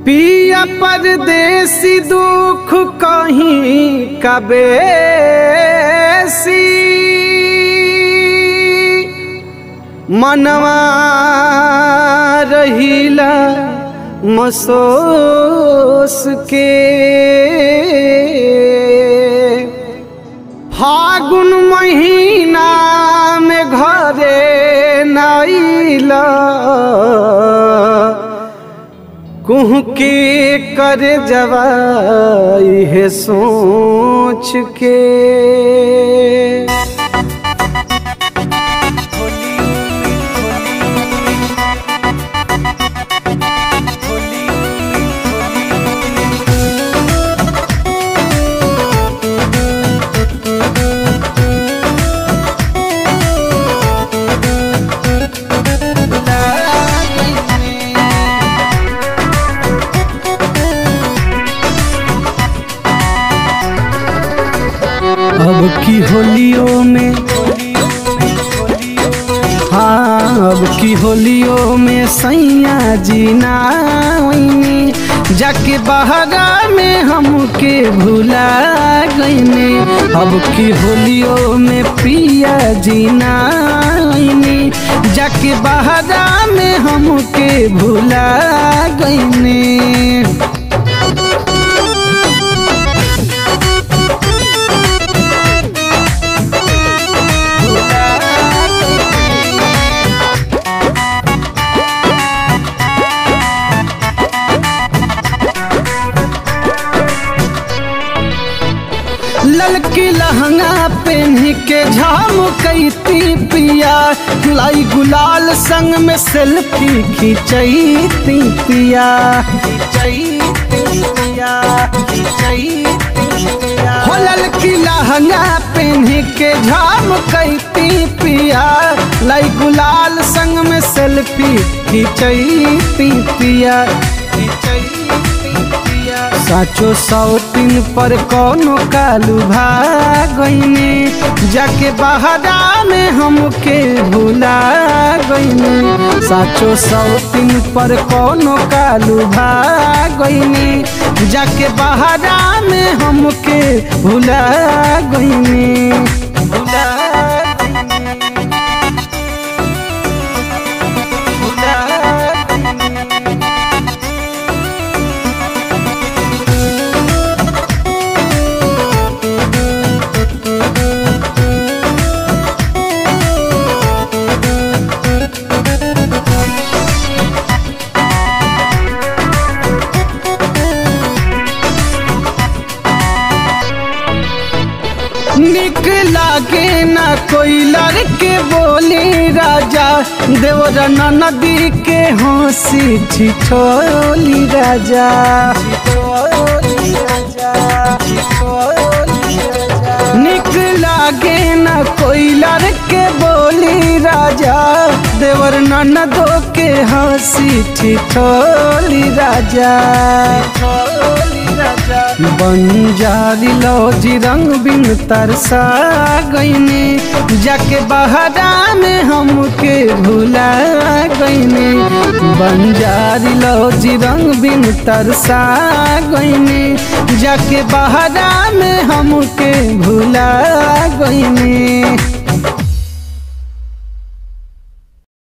पिया परदेसी दुख कहीं कबेसी मनवा रहिला मसोस के फागुन महीना में घरे नैला कुह के कर जवाई है सोच के अब की होलियों में हाँ अब की होलियों में सैया जीना जाके बहरा में हमके भुला गईने अब की होलियों में पिया जीना जाके बहरा में हमके भुला गईने ललकी लहंगा पहन के झमकती पिया लाई गुलाल संग में सेल्फी खिंचती पिया हो ललकी लहंगा पहन के झमकती पिया लाई गुलाल संग में सेल्फी खिंचती पिया साचो सौतीन पर कौनो कालू भागने जाके बहरा में हमके भुला गईने साचो सौतीन पर कौनो कालू भागने जाके बहरा में हमके भुला गईने भुला निक लागे ना कोई लड़के बोली राजा देवरा नदी के हंसी छिछोली राजा निक लागे ना कोई लड़के बोली राजा देवर ननदो के हंसी छिछोली राजा बंजारी लौजी रंग बिन तरसा गईने जाके बहरा में हमके भुला गईने बंजारी लौजी रंग बिन तरसा गईने जाके बहरा में हमके भुला गईने